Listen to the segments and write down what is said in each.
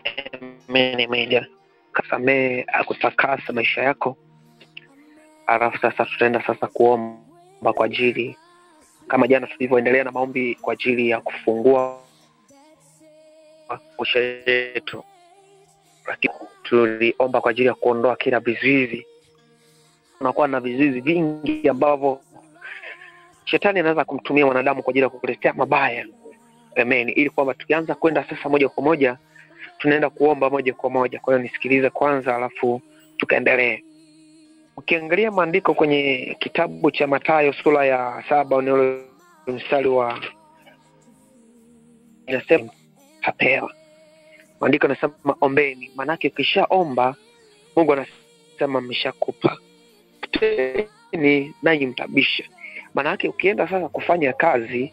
Amen, amen. Kasamehe akutakasa maisha yako. Alafu sasa tutaenda sasa kuomba kwa ajili kama jana tulivyoendelea na maombi kwa ajili ya kufungua maisha yetu, lakini tuliomba kwa ajili ya kuondoa kila vizuizi. Unakuwa na vizuizi vingi ambavyo shetani anaweza kumtumia mwanadamu kwa ajili ya kukuletea mabaya. Amen. Ili kwamba tukianza kwenda sasa moja kwa moja tunaenda kuomba moja kwa moja. Kwa hiyo nisikilize kwanza, alafu tukaendelee. Ukiangalia maandiko kwenye kitabu cha Mathayo sura ya saba ni ule mstari wa inasema tapewa. Maandiko anasema ombeni, maanake ukishaomba Mungu anasema ameshakupa. Teni nanyi mtabisha. Maanake ukienda sasa kufanya kazi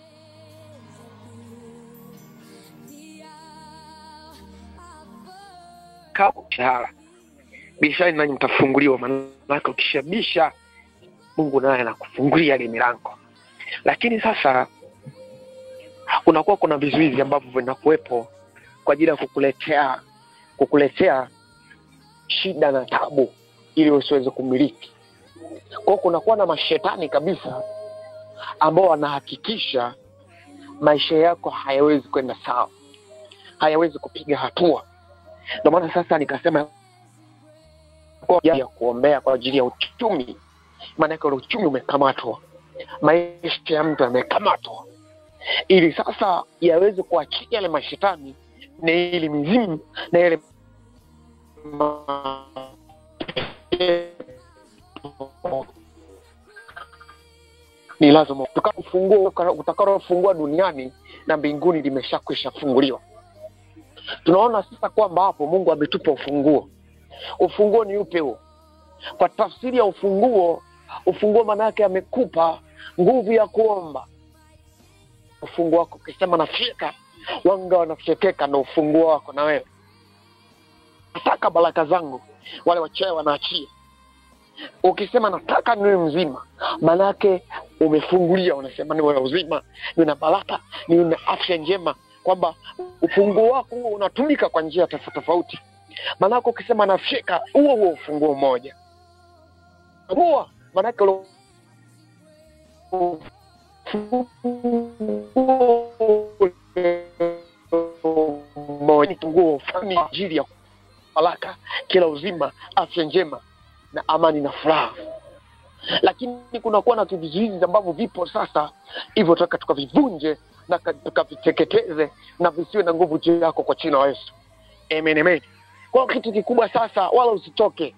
kaa mshahara bishani nanyi mtafunguliwa. Maanake ukishabisha Mungu naye anakufungulia ile milango, lakini sasa kunakuwa kuna vizuizi ambavyo vinakuwepo kwa ajili ya kukuletea kukuletea shida na tabu ili usiweze kumiliki. Kwa hiyo kunakuwa na mashetani kabisa ambao wanahakikisha maisha yako hayawezi kwenda sawa, hayawezi kupiga hatua. Ndio maana sasa nikasema kwa ajili ya kuombea kwa ajili ya uchumi, maanake ule uchumi umekamatwa, maisha ya mtu yamekamatwa, ili sasa yaweze kuachia yale mashetani na ili mizimu na yale ni lazima ufunguo utakalofungua duniani na mbinguni limeshakwisha funguliwa. Tunaona sasa kwamba hapo Mungu ametupa ufunguo. Ufunguo ni upe huo? Kwa tafsiri ya ufunguo, ufunguo maana yake amekupa nguvu ya kuomba. Ufunguo wako ukisema nafyeka, wanga wanafyekeka, ndo ufunguo wako na wewe. Nataka baraka zangu, wale wachawi wanaachia. Ukisema nataka niwe mzima, maanake umefungulia, unasema niwe uzima, niwe na baraka, niwe na afya njema, kwamba ufunguo wako huo unatumika kwa njia tofauti tofauti. Maanake ukisema nafyeka, huo huo ufunguo mmoja mua, maanake ule mmoja ufunguo fulani kwa ajili ya baraka, kila uzima, afya njema na amani na furaha. Lakini kunakuwa na vizuizi ambavyo vipo sasa, hivyo taka tukavivunje na ka- tukaviteketeze na visiwe na nguvu juu yako kwa jina la Yesu. Amen, amen. Kwa hiyo kitu kikubwa sasa, wala usitoke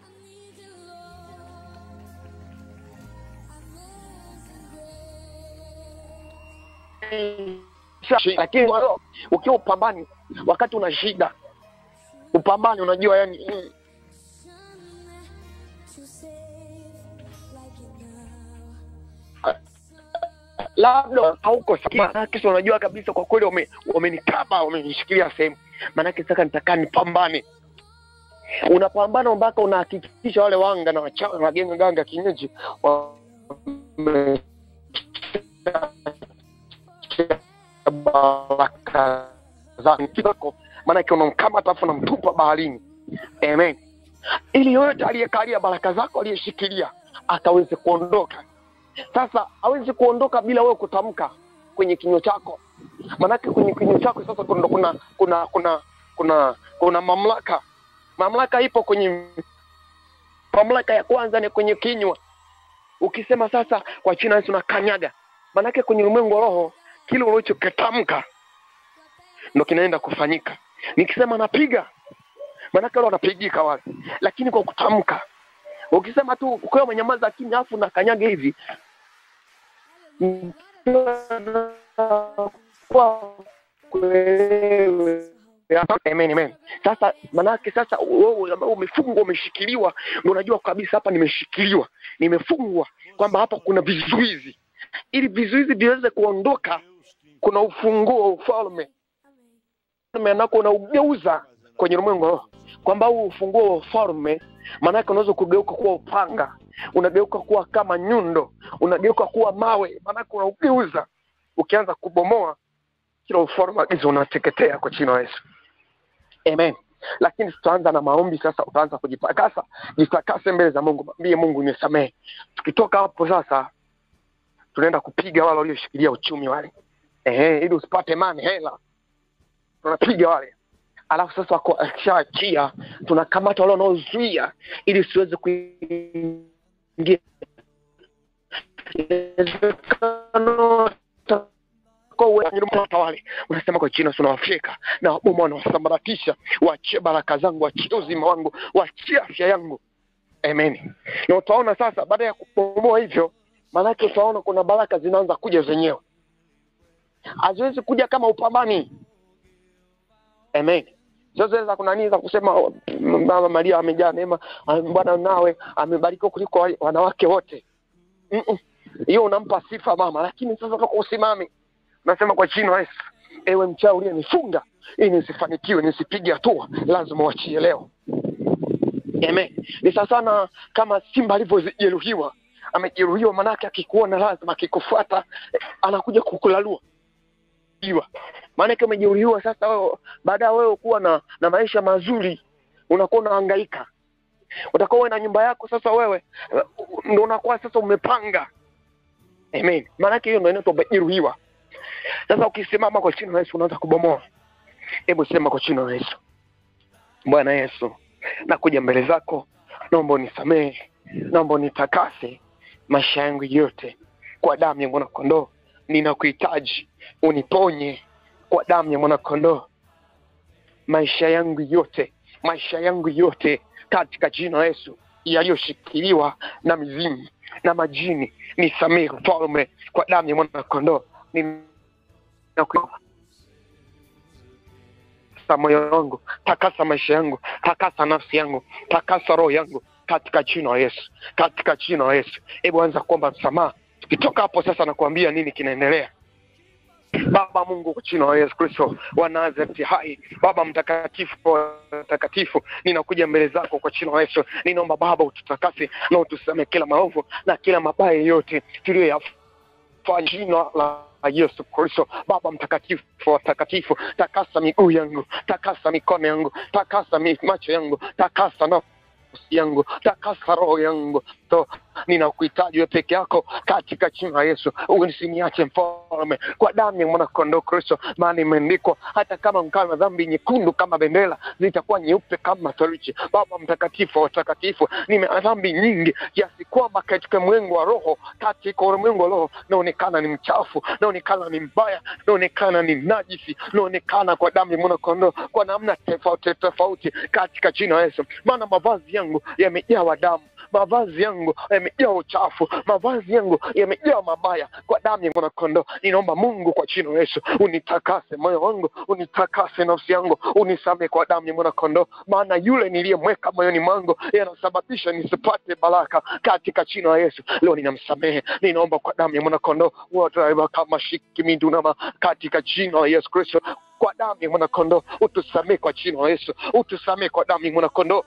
lakini walo, ukiwa upambani, wakati una shida upambani, unajua yani mm, labda hauko sawa. Maanake si unajua kabisa kwa kweli wame- wamenikaba wamenishikilia sehemu, maanake sasa nitakaa nipambane. Unapambana mpaka unahakikisha wale wanga na wachawi na waganga ganga kienyeji wame- baraka zako, maanake unamkamata afu unamtupa baharini. Amen. Ili yoyote aliyekalia baraka zako aliyeshikilia akaweze kuondoka. Sasa hawezi kuondoka bila wewe kutamka kwenye kinywa chako, maanake kwenye kinywa chako sasa kuna kuna kuna kuna kuna, kuna mamlaka. Mamlaka ipo kwenye mamlaka ya kwanza ni kwenye kinywa. Ukisema sasa kwa jina la Yesu nakanyaga, maanake kwenye ulimwengu wa roho kile ulichokitamka ndo kinaenda kufanyika. Nikisema napiga, maanake wale wanapigika wale, lakini kwa kutamka. Ukisema tu ukiwa umenyamaza kimya afu nakanyaga hivi kwa kuelewe. Amen, amen. Sasa manake sasa wewe ambao umefungwa umeshikiliwa, ndio unajua kabisa hapa nimeshikiliwa, nimefungwa, kwamba hapa kuna vizuizi. Ili vizuizi viweze kuondoka, kuna ufunguo wa ufalme ufalme anako unaugeuza kwenye ulimwengu wa roho, kwamba huu ufunguo wa ufalme maanake unaweza kugeuka kuwa upanga, unageuka kuwa kama nyundo, unageuka kuwa mawe, maanake unaugeuza. Ukianza kubomoa kila ufalme wa giza unateketea kwa jina la Yesu. amen lakini tutaanza na maombi sasa utaanza kujitakasa jitakase mbele za mungu mwambie mungu nisamehe tukitoka hapo sasa tunaenda kupiga wale walioshikilia uchumi wale ehe ili usipate mani hela tunapiga wale alafu sasa wako- akishaachia tunakamata wale wanaozuia ili siweze kuingia Inawezekana wale unasema kwa china tunawafyeka na waboma wanawasambaratisha wachie baraka zangu wachie uzima wangu wachie afya yangu amen na utaona sasa baada ya kubomoa hivyo maanake utaona kuna baraka zinaanza kuja zenyewe haziwezi kuja kama upambani amen zozeza kuna nini za kusema oh, mama maria amejaa neema ah, bwana nawe amebarikiwa kuliko wa- wanawake wote Mm-mm. hiyo unampa sifa mama lakini sasa toka usimame nasema kwa jina la yesu ewe mchawi uliyenifunga ili nisifanikiwe nisipige hatua lazima uachie leo amen ni sawa sana kama simba alivyojeruhiwa amejeruhiwa manake akikuona lazima akikufuata eh, anakuja kukulalua iwa maanake umejeruhiwa sasa wewe baada ya wewe kuwa na na maisha mazuri unakuwa unahangaika utakuwa uwe na nyumba yako sasa wewe eh, ndo unakuwa sasa umepanga amen maanake hiyo ndo inaitwa umejeruhiwa sasa ukisimama kwa jina la yesu unaanza kubomoa hebu sema kwa jina la yesu bwana yesu nakuja mbele zako naomba unisamehe naomba unitakase maisha yangu yote kwa damu ya mwanakondoo ninakuhitaji uniponye kwa damu ya mwanakondoo maisha yangu yote maisha yangu yote katika jina la yesu yaliyoshikiliwa na mizimu na majini nisamehe mfalme kwa damu ya mwanakondoo Ninaku- takasa moyo wangu takasa maisha yangu takasa nafsi yangu takasa roho yangu katika jina la yesu katika jina la yesu hebu anza kuomba msamaha tukitoka hapo sasa nakuambia nini kinaendelea baba mungu kwa jina la yesu kristo wa nazareti hai baba mtakatifu mtakatifu ninakuja mbele zako kwa jina la yesu ninaomba baba ututakase na utusame kila maovu na kila mabaya yote tuliyoyafanya jina la Yesu Kristo, Baba mtakatifu watakatifu, takasa miguu yangu, takasa mikono yangu, takasa mi- macho yangu, takasa nafsi yangu, takasa roho yangu. So, ninakuhitaji wewe peke yako katika jina la Yesu, usiniache mfalme, kwa damu ya mwana kondoo Kristo, maana imeandikwa hata kama mkawa na dhambi nyekundu kama bendera zitakuwa nyeupe kama theluji. Baba mtakatifu wa watakatifu, nime dhambi nyingi kiasi kwamba katika mwengo wa roho, katika ulimwengu wa roho naonekana ni mchafu, naonekana ni mbaya, naonekana ni najisi, naonekana kwa damu ya mwana kondoo kwa namna tofauti tofauti katika jina la Yesu, maana mavazi yangu yamejawa damu mavazi yangu yamejaa uchafu, mavazi yangu yamejaa mabaya. Kwa damu ya mwanakondoo ninaomba Mungu, kwa jina la Yesu unitakase moyo wangu, unitakase nafsi yangu, unisame kwa damu ya mwanakondoo, maana yule niliyemweka moyoni mwangu yanasababisha nisipate baraka. Katika jina la Yesu leo ninamsamehe, ninaomba kwa damu ya mwanakondoo wote kama shikimindunama, katika jina la Yesu Kristo kwa damu ya mwanakondoo utusamee kwa jina la Yesu, utusamee kwa damu ya mwanakondoo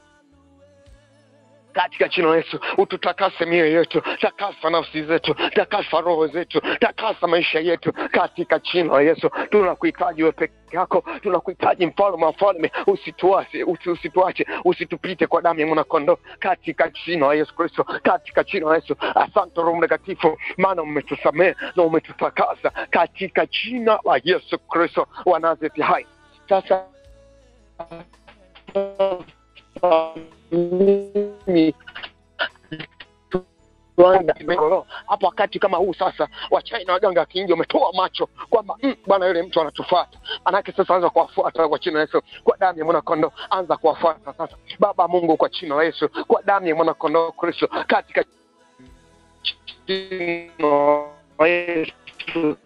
katika jina la Yesu ututakase mioyo yetu, takasa nafsi zetu, takasa roho zetu, takasa maisha yetu katika jina la Yesu. Tunakuhitaji wewe peke yako, tunakuhitaji mfalme wa falme, usituache, usi- usituache, usitupite kwa damu ya mwanakondoo katika jina la Yesu Kristo, katika jina la Yesu. Asante Roho Mtakatifu, maana umetusamehe na umetutakasa katika jina la Yesu Kristo wa Nazareti hai. Sasa mimi tuanga migoro. hapo wakati kama huu sasa wachai na waganga wa kienyeji wametoa macho kwamba mm, bwana yule mtu anatufuata manake sasa anza kuwafuata kwa jina la yesu kwa damu ya mwanakondoo anza kuwafuata sasa baba mungu kwa jina la yesu kwa damu ya mwanakondoo kristo katika jina la yesu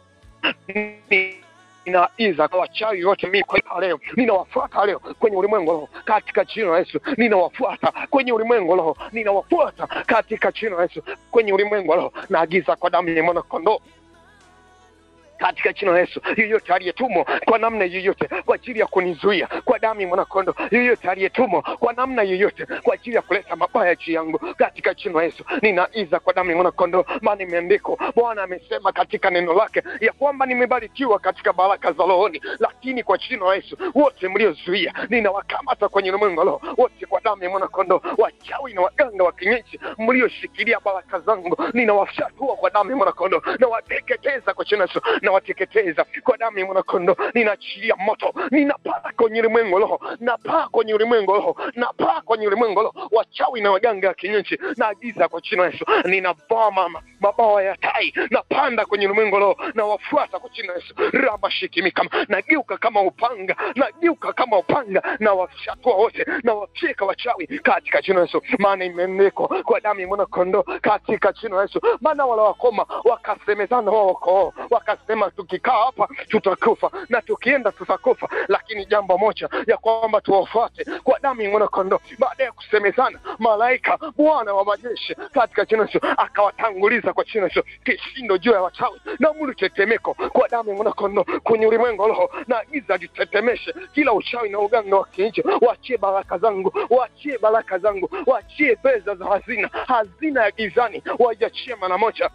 ninaiza kwa wachawi wote mimi kwa leo ninawafuata leo kwenye ulimwengu roho katika jina la Yesu ninawafuata kwenye ulimwengu roho ninawafuata katika jina la Yesu kwenye ulimwengu roho naagiza kwa damu ya mwana kondoo katika jina la Yesu. Yoyote aliyetumwa kwa namna yoyote kwa ajili ya kunizuia kwa damu ya mwanakondo, yoyote aliyetumwa kwa namna yoyote kwa ajili ya kuleta mabaya juu yangu, katika jina la Yesu ninaiza kwa damu ya mwanakondo, maana imeandikwa, Bwana amesema katika neno lake ya kwamba nimebarikiwa katika baraka za rohoni. Lakini kwa jina la Yesu, wote mliozuia ninawakamata kwenye ulimwengu wa roho, wote kwa damu ya mwanakondo, wachawi na waganga wa kienyeji mlioshikilia baraka zangu, ninawafyatua kwa damu ya mwanakondo, nawateketeza kwa jina la Yesu nawateketeza kwa damu ya mwanakondo, ninaachilia moto, ninapaa kwenye ulimwengu wa roho, napaa kwenye ulimwengu wa roho, napaa kwenye ulimwengu wa roho, wachawi na waganga wa kienyeji, naagiza kwa jina la Yesu, ninavaa mama mabawa ya tai, napanda kwenye ulimwengu wa roho, nawafuata kwa jina la Yesu, rabashikimikama, nageuka kama upanga, nageuka kama upanga, na wafyatua wote, na wafyeka wachawi katika jina la Yesu, maana imeandikwa kwa damu ya mwanakondo, katika jina la Yesu, maana wale wakoma wakasemezana wao kwa wao, wakasema tukikaa hapa tutakufa na tukienda tutakufa, lakini jambo moja ya kwamba tuwafuate kwa damu ya mwanakondo. Baada ya kusemezana, malaika Bwana wa majeshi katika jina la Yesu akawatanguliza kwa jina la Yesu, kishindo juu ya wachawi na mulu tetemeko kwa damu ya mwanakondo kwenye ulimwengu wa roho, na giza litetemeshe kila uchawi na uganga wa kienyeji. Waachie baraka zangu, waachie baraka zangu, waachie pesa za hazina, hazina ya gizani, waiachie mara moja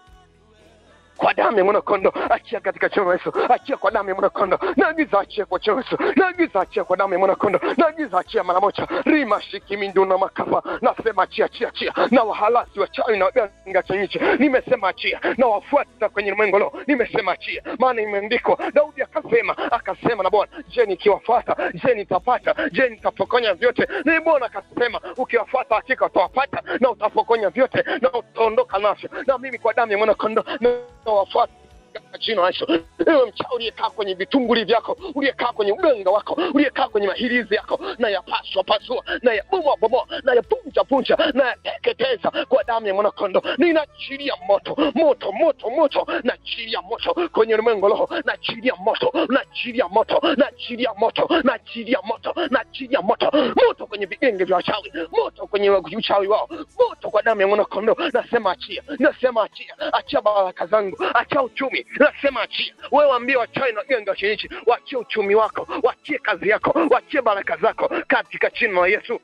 kwa damu ya mwanakondo, achia katika jina la Yesu, achia kwa damu ya mwanakondo, naagiza achia kwa jina la Yesu, naagiza achia kwa damu ya mwanakondo, naagiza achia mara moja, rima shiki mindu na makafa, nasema achia, achia, achia, na wahalasi wachawi na waganga kienyeji, nimesema achia, na wafuata kwenye ulimwengu leo, nimesema achia, maana imeandikwa, Daudi akasema, akasema na Bwana, je, nikiwafuata, je, nitapata, je, nitapokonya vyote? Ni Bwana akasema, ukiwafuata hakika utawapata na utapokonya vyote na utaondoka navyo, na mimi kwa damu ya mwanakondo na wafuata katika jina la Yesu. Ewe mchawi uliyekaa kwenye vitunguli vyako, uliyekaa kwenye uganga wako, uliyekaa kwenye mahirizi yako, na yapaswa pasua, na yabomoa bomoa, na yapunja punja, na yateketeza kwa damu ya mwanakondo. Ninaachilia moto moto moto moto, naachilia moto kwenye ulimwengu roho, naachilia moto, naachilia moto, naachilia moto, naachilia moto, naachilia moto, moto kwenye vigenge vya wachawi, moto kwenye uchawi wao, moto kwa damu ya mwanakondo. Nasema achia, nasema achia, achia baraka zangu, achia uchumi nasema achia. Wewe waambie wachawi na waganga wa kienyeji, wachie uchumi wako, wachie kazi yako, wachie baraka zako katika jina la Yesu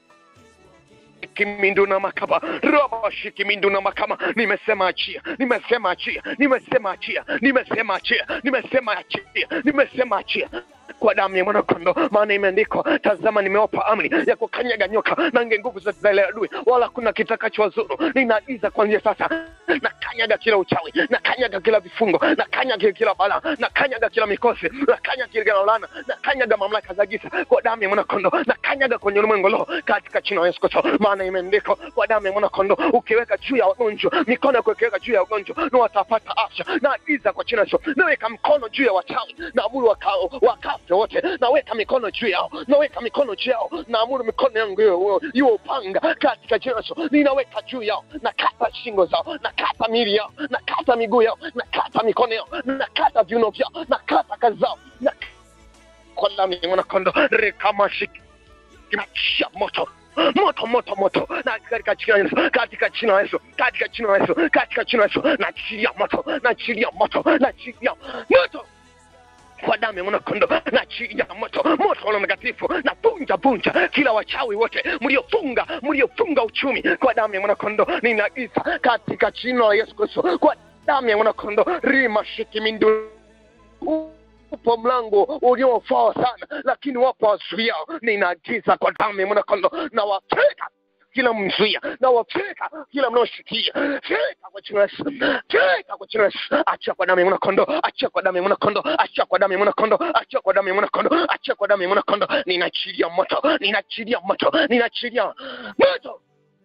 kimindu na makaba robo shikimindu na makama nimesema achia nimesema achia nimesema achia nimesema achia nimesema achia nimesema achia kwa damu ya mwanakondo, maana imeandikwa, tazama, nimewapa amri ya kukanyaga nyoka na nge nguvu zote za ile adui, wala kuna kitakachowazuru. Ninaagiza kuanzia sasa, na kanyaga kila uchawi, na kanyaga kila vifungo, na kanyaga kila balaa, na kanyaga kila mikosi, na kanyaga kila laana, na kanyaga mamlaka za giza kwa damu ya mwanakondo, na kanyaga kwenye ulimwengu roho katika jina la Yesu Kristo, maana imeandikwa, kwa damu ya mwanakondo, ukiweka juu ya wagonjwa, mikono yako ikiweka juu ya wagonjwa, na watapata afya. Naagiza kwa jina la Yesu, naweka mkono juu ya wachawi, na amuru wakao wakafe wote, naweka mikono juu yao, naweka mikono juu yao, naamuru mikono yangu iwe iwe upanga katika jina la Yesu, ninaweka juu yao, nakata shingo zao, nakata miili yao, nakata miguu yao, nakata mikono yao, nakata viuno vyao, nakata kazi zao, na kwa damu ya mwanakondo rekamashiki kinachia moto moto moto moto na katika jina la Yesu, katika jina la Yesu, katika jina la Yesu, katika jina la Yesu, naachilia moto, naachilia moto, naachilia moto kwa damu ya mwanakondo na chini ya moto moto wa mtakatifu na punja punja kila wachawi wote mliofunga mliofunga uchumi kwa damu ya mwanakondo ninaagiza katika jina la Yesu Kristo kwa damu ya mwanakondo rima shikimindu upo mlango uliofaa sana lakini wapo wazuiao ninaagiza kwa damu ya mwanakondo na wateka kila mzuia na wafeka kila mnaoshikia feka kwa jina la Yesu feka kwa jina la Yesu achia kwa damu ya mwanakondo achia kwa damu ya mwanakondo achia kwa damu ya mwanakondo achia kwa damu ya mwanakondo achia kwa damu ya mwanakondo ninaachilia moto ninaachilia moto ninaachilia moto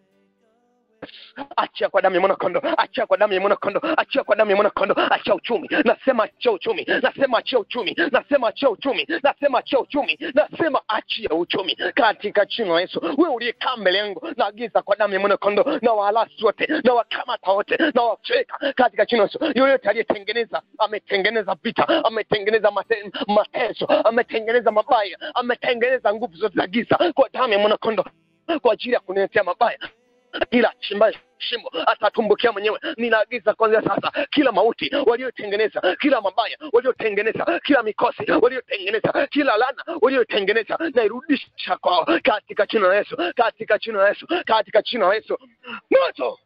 achia kwa damu ya mwanakondo achia kwa damu ya mwanakondo achia kwa damu ya mwanakondo achia uchumi nasema achia uchumi nasema achia uchumi nasema achia uchumi nasema achia uchumi nasema achia uchumi katika jina la Yesu wewe uliyekaa mbele yangu naagiza kwa damu ya mwanakondo na wahalasi wote na wakamata wote na wafeka katika jina la Yesu yoyote aliyetengeneza ametengeneza vita ametengeneza mate, mateso ametengeneza mabaya ametengeneza nguvu zote za giza kwa damu ya mwanakondo kwa ajili ya kuniletea mabaya kila chimbaye shimo atatumbukia mwenyewe. Ninaagiza kuanzia sasa, kila mauti waliotengeneza, kila mabaya waliotengeneza, kila mikosi waliotengeneza, kila lana waliotengeneza, nairudisha kwao katika jina la Yesu, katika jina la Yesu, katika jina la Yesu. Moto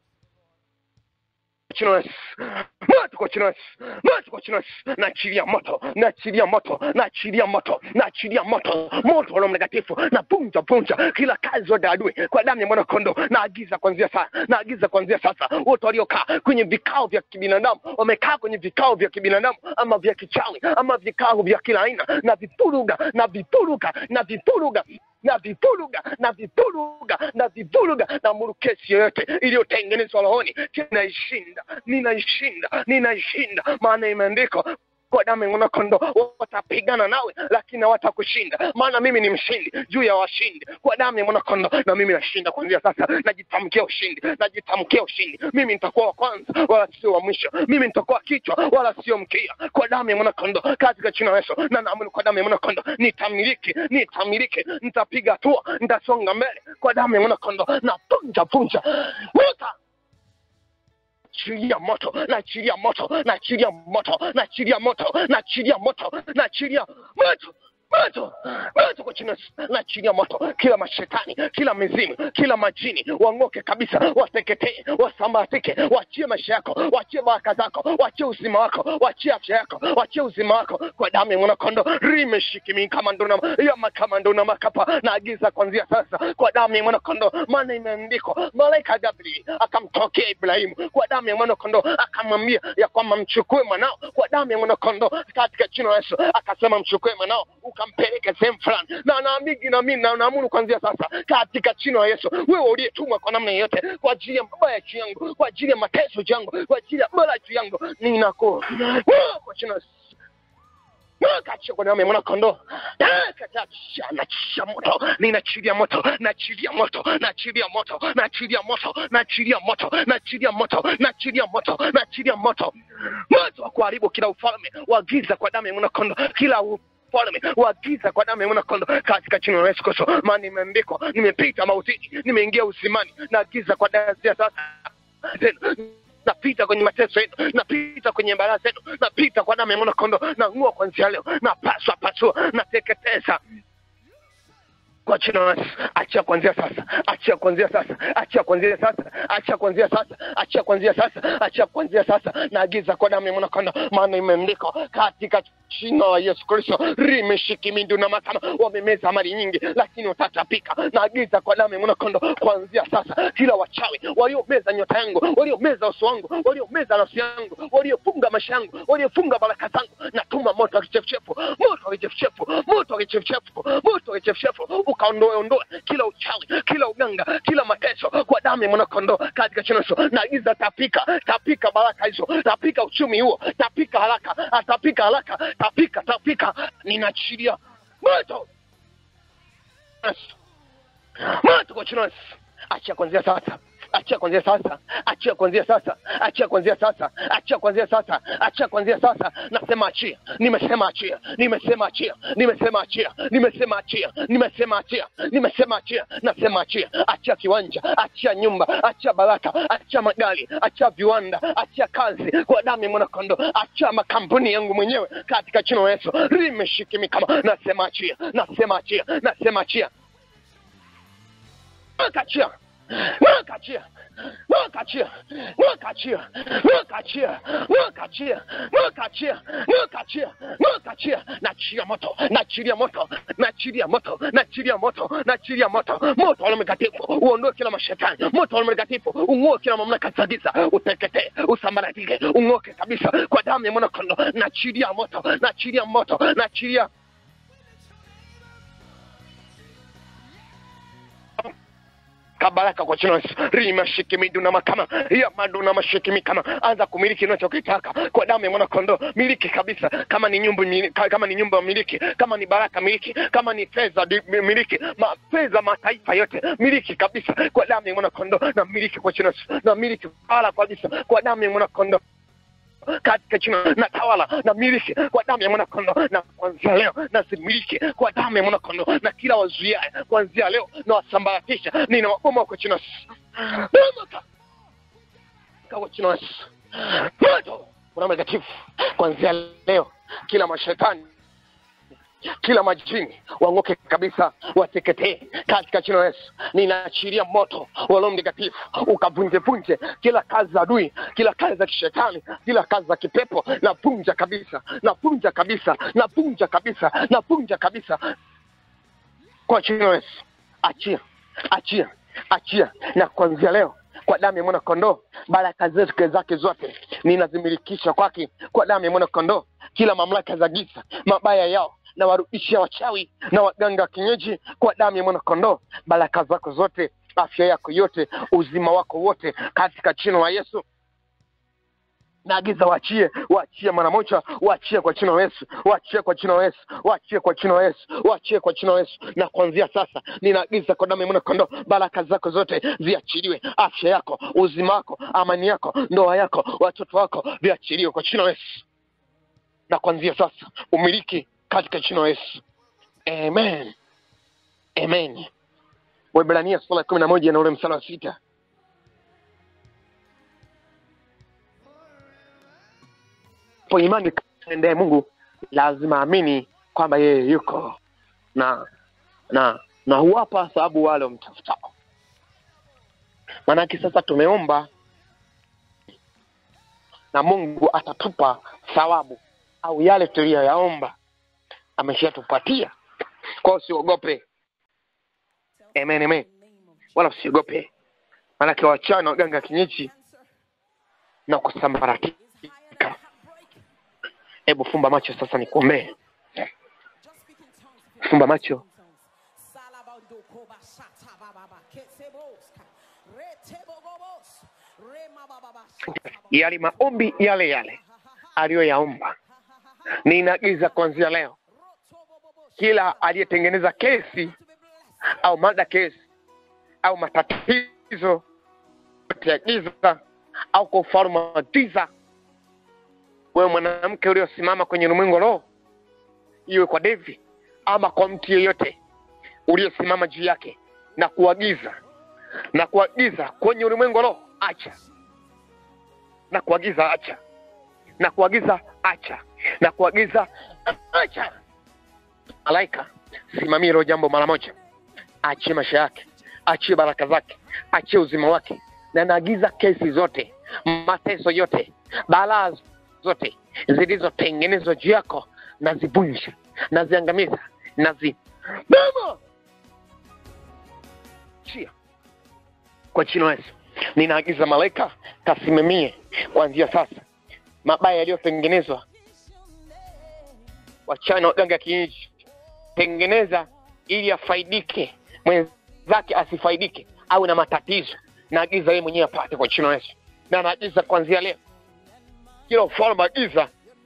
jina la Yesu. moto kwa jina la Yesu. moto kwa jina la Yesu. naachilia moto naachilia moto naachilia moto naachilia moto moto wa Roho Mtakatifu na vunja vunja kila kazi zote ya adui kwa damu ya mwana kondoo naagiza kuanzia sasa naagiza kuanzia sasa wote waliokaa kwenye vikao vya kibinadamu wamekaa kwenye vikao vya kibinadamu ama vya kichawi ama vikao vya kila aina na vipuruga na vipuruga na vipuruga na vipuruga na vipuruga na vipuruga na murukesi yoyote iliyotengenezwa rohoni ninaishinda ninaishinda ninaishinda maana imeandikwa kwa damu ya mwanakondoo watapigana nawe lakini hawatakushinda maana mimi ni mshindi juu ya washindi kwa damu ya mwanakondoo na mimi nashinda kuanzia sasa najitamkia ushindi najitamkia ushindi mimi nitakuwa wa kwanza wala sio wa mwisho mimi nitakuwa kichwa wala sio mkia kwa damu ya mwanakondoo katika jina la Yesu na naamini kwa damu ya mwanakondoo nitamiliki nitamiliki nitapiga hatua nitasonga mbele kwa damu ya mwanakondoo na punja punja wuta naachilia moto naachilia moto naachilia moto naachilia moto naachilia moto naachilia moto moto moto kwa jina naachilia moto kila mashetani kila mizimu kila majini wang'oke kabisa wateketee wasambatike wachie maisha yako wachie baraka zako wachie uzima wako wachie afya yako wachie uzima wako kwa damu ya mwanakondo rimeshikimi kama ndona yama kama ndona makapa naagiza kuanzia sasa kwa damu ya mwanakondo maana imeandikwa malaika Gabriel akamtokea Ibrahimu kwa damu ya mwanakondo akamwambia ya kwamba mchukue mwanao kwa damu ya mwanakondo katika jina la Yesu akasema mchukue mwanao ukampeleke sehemu fulani na naamini na mimi na naamuru kuanzia sasa katika jina la Yesu wewe uliyetumwa kwa namna yoyote kwa ajili ya mabaya juu yangu kwa ajili ya mateso juu yangu kwa ajili ya bala juu yangu ninako kwa jina la Yesu Kacha kwa damu ya mwanakondoo nachia moto ninachilia moto nachilia moto nachilia moto nachilia moto nachilia moto nachilia moto nachilia moto nachilia moto moto wa kuharibu kila ufalme wa giza kwa damu ya mwanakondoo kila ufalme wa giza kwa damu ya mwanakondoo katika jina la Yesu Kristo maana imeandikwa nimepita mautini nimeingia uzimani na giza kwa damu ya sasa tena napita kwenye mateso yenu napita kwenye baraka zenu napita kwa damu ya mwanakondoo na ng'ua kuanzia leo na paswa pasua nateketeza kwa jina la Yesu, achia kuanzia sasa, achia kuanzia sasa, achia kuanzia sasa, achia kuanzia sasa, achia kuanzia sasa, achia kuanzia sasa. Naagiza kwa damu ya mwanakondoo, maana imeandikwa katika jina la Yesu Kristo, rimeshikimindu na makama wamemeza mali nyingi, lakini watatapika. Naagiza kwa damu ya mwanakondoo, kuanzia sasa, kila wachawi waliomeza nyota yangu, waliomeza uso wangu, waliomeza nafsi yangu, waliofunga maisha yangu, waliofunga baraka zangu, natuma moto wa kichefuchefu, moto wa kichefuchefu, moto wa kichefuchefu, moto wa kichefuchefu ukaondoe ondoe kila uchawi kila uganga kila mateso kwa damu ya mwanakondoo katika jina la Yesu. Naagiza tapika tapika baraka hizo tapika uchumi huo tapika haraka tapika haraka tapika tapika ninaachilia moto Yesu. moto kwa jina la Yesu. achia kuanzia sasa achia kuanzia sasa achia kuanzia sasa achia kuanzia sasa achia kuanzia sasa achia kuanzia sasa nasema achia nimesema achia nimesema achia nimesema achia nimesema achia nimesema achia nimesema achia nasema achia achia kiwanja achia nyumba achia baraka achia magari achia viwanda achia kazi kwa damu ya mwanakondoo achia makampuni yangu mwenyewe katika jina la Yesu limeshikimi kama nasema achia nasema achia nasema achia achia Mwakachia, mwakachia, mwakachia, mwakachia, mwakachia, mwakachia, mwakachia, mwakachia, nachilia moto, nachilia moto, nachilia moto, nachilia moto, nachilia moto, moto wa Roho Mtakatifu uondoe kila mashetani, moto wa Roho Mtakatifu ung'oe kila mamlaka za giza, uteketee, usambaratike, ung'oke kabisa kwa damu ya mwanakondoo, nachilia moto, nachilia moto, nachilia kabaraka kwa jina la Yesu. Rima shikimidu na makama ya madu na mashikimi kama anza kumiliki unachokitaka kwa damu ya mwana kondoo. Miliki kabisa, kama ni nyumba miliki, kama ni nyumba miliki, kama ni baraka miliki, kama ni fedha di- miliki, ma, fedha mataifa yote miliki kabisa kwa damu ya mwana kondoo, na miliki kwa jina la Yesu, na miliki bara kabisa kwa damu ya mwana kondoo katika jina na tawala na miliki kwa damu ya mwanakondoo na kuanzia leo na similiki kwa damu ya mwanakondoo na kila wazuiaye kuanzia leo na wasambaratisha ninawaboma kwa jina la Yesu. Bomoka kwa jina la Yesu. moto una mtakatifu kuanzia leo kila mashetani kila majini wang'oke kabisa wateketee katika jina la Yesu. Ninaachilia moto wa Roho Mtakatifu ukavunjevunje kila kazi za adui, kila kazi za kishetani, kila kazi za kipepo, navunja kabisa, navunja kabisa, navunja kabisa, navunja kabisa kwa jina la Yesu. Achia, achia, achia, na kuanzia leo kwa damu ya mwana kondoo, baraka zetu zake zote ninazimilikisha kwake kwa damu ya mwana kondoo. Kila mamlaka za giza mabaya yao na warudishia wachawi na waganga wa kienyeji kwa damu ya mwana kondoo, baraka zako zote, afya yako yote, uzima wako wote, katika jina la Yesu naagiza waachie, waachie mara moja, waachie kwa jina la Yesu, waachie kwa jina la Yesu, waachie kwa jina la Yesu, waachie kwa jina la Yesu. Na kuanzia sasa ninaagiza kwa damu ya mwana kondoo, baraka zako zote ziachiliwe, afya yako, uzima wako, amani yako, ndoa yako, watoto wako viachiliwe kwa jina la Yesu. Na kuanzia sasa umiliki katika jina la Yesu, amen, amen. Waebrania sura ya kumi na moja na ule mstari wa sita po imani endee Mungu lazima amini kwamba yeye yuko na na na huwapa sababu wale wamtafutao. Maanake sasa tumeomba na Mungu atatupa thawabu au yale tuliyoyaomba ameshatupatia. Kwa hiyo usiogope, amen, amen, wala usiogope, maanake wachawi na waganga kienyeji na kusambaratika Hebu fumba macho sasa, nikuombee. Fumba macho. Yale maombi yale yale aliyoyaomba, ninaagiza kuanzia leo, kila aliyetengeneza kesi au mada kesi au matatizo ya giza au kwa ufalme wa giza wewe mwanamke uliosimama kwenye ulimwengu roho, iwe kwa Devi ama kwa mtu yeyote uliosimama juu yake, na kuagiza na kuagiza kwenye ulimwengu roho, acha na kuagiza, acha na kuagiza, acha na kuagiza, acha. Malaika, simamia hilo jambo mara moja, achie maisha yake, achie baraka zake, achie uzima wake, na naagiza kesi zote, mateso yote, balaa zote zilizotengenezwa juu yako nazivunja, naziangamiza, nazi bama chia kwa jina la Yesu. Ninaagiza malaika kasimamie kuanzia sasa mabaya yaliyotengenezwa wachana waganga kienyeji, tengeneza ili afaidike, mwenzake asifaidike, au na matatizo. Naagiza yeye mwenyewe apate kwa jina la Yesu, na naagiza kuanzia leo kila ufalme wa giza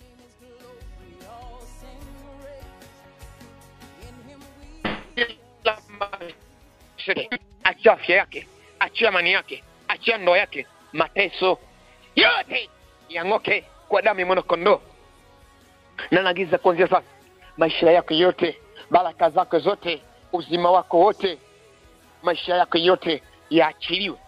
kila mashetani, achia afya yake, achia amani yake, achia ndoa yake, mateso yote yang'oke kwa damu ya mwanakondoo. Na naagiza kuanzia sasa maisha yako yote, baraka zako zote, uzima wako wote, maisha yako yote yaachiliwe.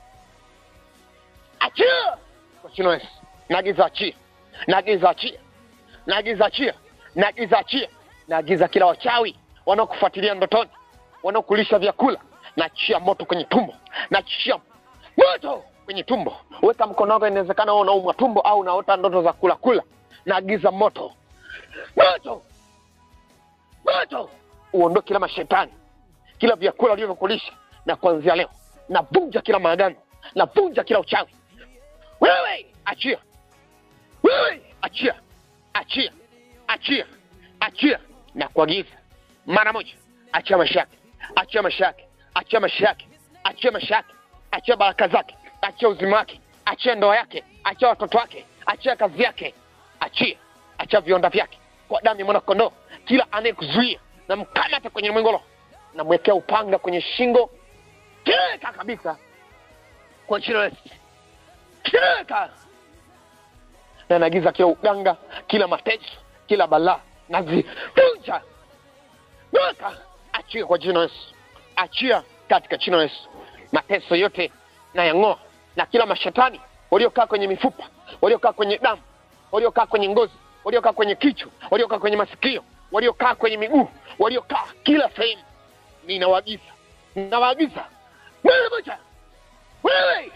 Achia kwa jina la Yesu. Naagiza achia, naagiza achia, naagiza achia, naagiza achia, naagiza kila wachawi wanaokufuatilia ndotoni, wanaokulisha vyakula, naachia moto kwenye tumbo, naachia moto kwenye tumbo. Weka mkono wako, inawezekana wewe unaumwa tumbo au unaota ndoto za kula kula, naagiza moto, moto, moto uondoe kila mashetani, kila vyakula vilivyokulisha, na kuanzia leo navunja kila maagano, navunja kila uchawi. Wewe achia wewe achia, achia, achia, achia na kuagiza mara moja, achia maisha yake, achia maisha yake, achia maisha yake, achia maisha yake, achia baraka zake, achia uzima wake, achia ndoa yake, achia watoto wake, achia kazi yake, achia, achia viwanda vyake kwa damu ya mwana kondoo. Kila anayekuzuia na mkamata kwenye mwengo roho, namwekea upanga kwenye shingo, teka kabisa kwa jina la Yesu, teka na naagiza kila uganga kila mateso kila balaa nazivunja Toka! achia kwa jina la yesu achia katika jina la yesu mateso yote na yang'oa na kila mashetani waliokaa kwenye mifupa waliokaa kwenye damu waliokaa kwenye ngozi waliokaa kwenye kichwa waliokaa kwenye masikio waliokaa kwenye miguu waliokaa kila sehemu ninawaagiza ninawaagiza wewe moja wewe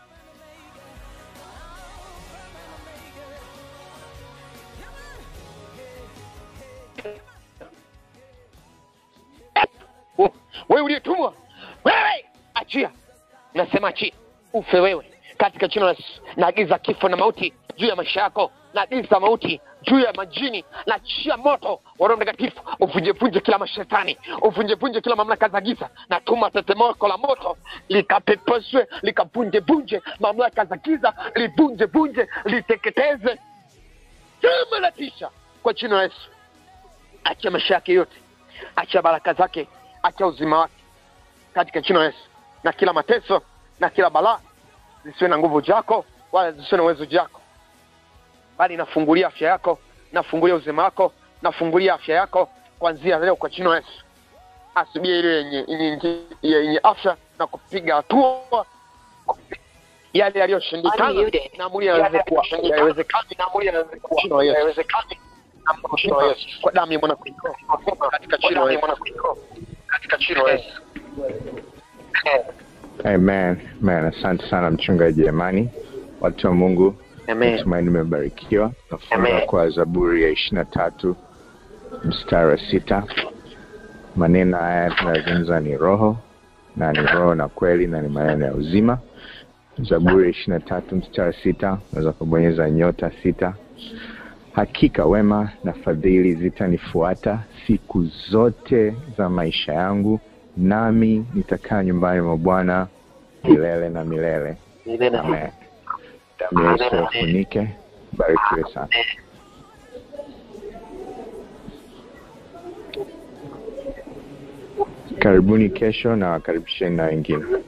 Oh, wewe uliyetumwa wewe achia nasema achia ufe wewe katika jina la Yesu naagiza kifo na mauti juu ya maisha yako naagiza mauti juu ya majini nachia moto wa Roho Mtakatifu uvunjevunje kila mashetani uvunjevunje kila mamlaka za giza natuma tetemeko la moto likapepeswe likavunjevunje mamlaka za giza livunjevunje liteketeze kama la tisha kwa jina la Yesu achia maisha yake yote achia baraka zake achia uzima wake katika jina la Yesu na kila mateso na kila balaa zisiwe na nguvu jako wala zisiwe na uwezo jako bali nafungulia afya yako nafungulia uzima wako nafungulia afya yako kuanzia leo kwa jina la Yesu asubie ile yenye yenye- yenye afya na kupiga hatua yale yaliyoshindikana Unmuted. na mwili yawezekuwa yawezekani na mwili yawezekuwa jina la Yesu yawezekani na jina la Yesu kwa damu ya mwana kondoo katika jina la Yesu katika jina la Yesu Amen. Amen. Asante sana mchungaji Amani. Watu wa Mungu, Amen. natumaini nimebarikiwa. Nafunga Amen. kwa Zaburi ya ishirini na tatu mstari wa sita. Maneno haya tunayozungumza ni roho na ni roho na kweli na ni maneno ya uzima. Zaburi ya ishirini na tatu mstari wa sita, unaweza kubonyeza nyota sita. Hakika wema na fadhili zitanifuata siku zote za maisha yangu, nami nitakaa nyumbani mwa Bwana milele na milele. Amen. Damu ya Yesu yafunike. Barikiwe sana. Karibuni kesho na wakaribisheni na wengine.